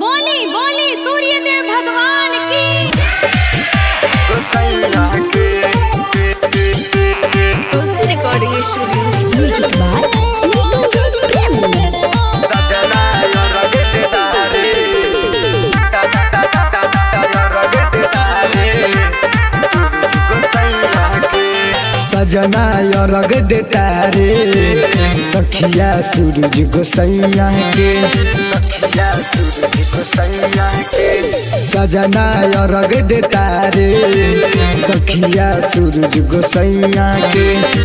बोली बोली सूर्यदेव भगवान की तुलसी रिकॉर्डिंग स्टूडियो सजना रग देता रे सखिया सूरज गोसैया के सजना रग देता रे सखिया सूरज गोसैया के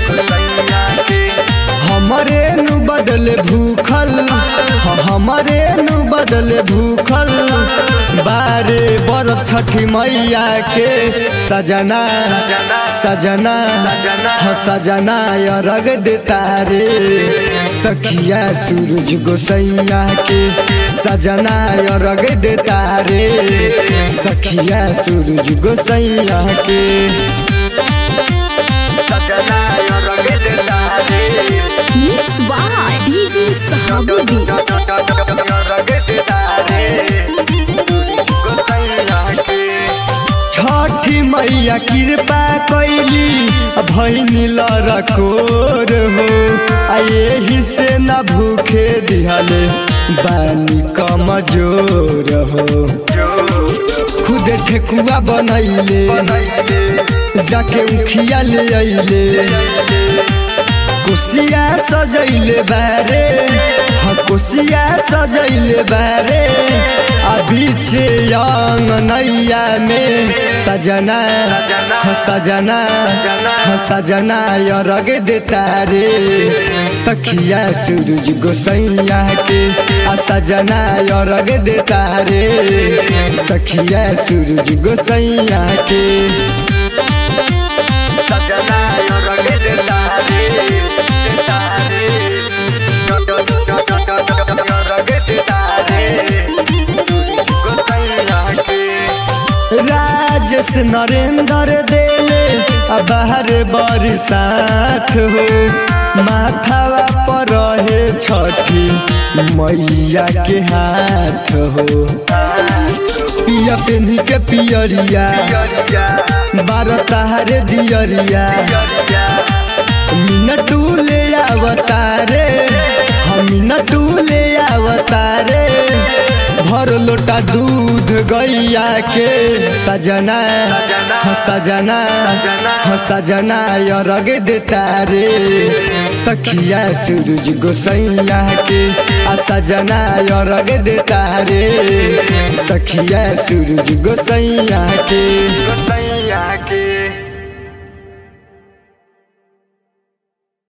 हमरे नु बदल भूखल हाँ, हमरे नु बदल भूखल बारे बरफ छठी मैया के सजना सजना हाँ सजना रग देता रे सखिया सूरज गोसैया के सजना रग देता रे सखिया सूरज गोसैया के mix by DJ Sahabuddin Chhathi Maiya कृपा कैली भैनी लरकोर हो आ यही से न भूखे दिहले बानी कमजोर हो खुद ठेकुआ बनैले जाके उखिया ले अइले कुसिया सजैले बारे हाँ कुसिया सजैले बारे आ बीचे यंग नैया में सजना हाँ सजना हाँ सजना रग देता रे सखिया सूरज गोसैया के आ सजना रग देता रे सखिया सूरज गोसैया के राजेश नरेंद्र देले आ बाहर बरसात हो माथावा पर रहे छठी मैया के हाथ हो पिया पेन्ही के पियरिया बारह तारे दियरिया मिनटू ले आवतारे हम मिनटू ले आवतारे भर लोटा दूध गैया के सजना हाँ सजना हाँ सजना रग देता रे सखिया सूरज गोसैया के आ सजना रग देता रे सखिया सूरज गोसैया के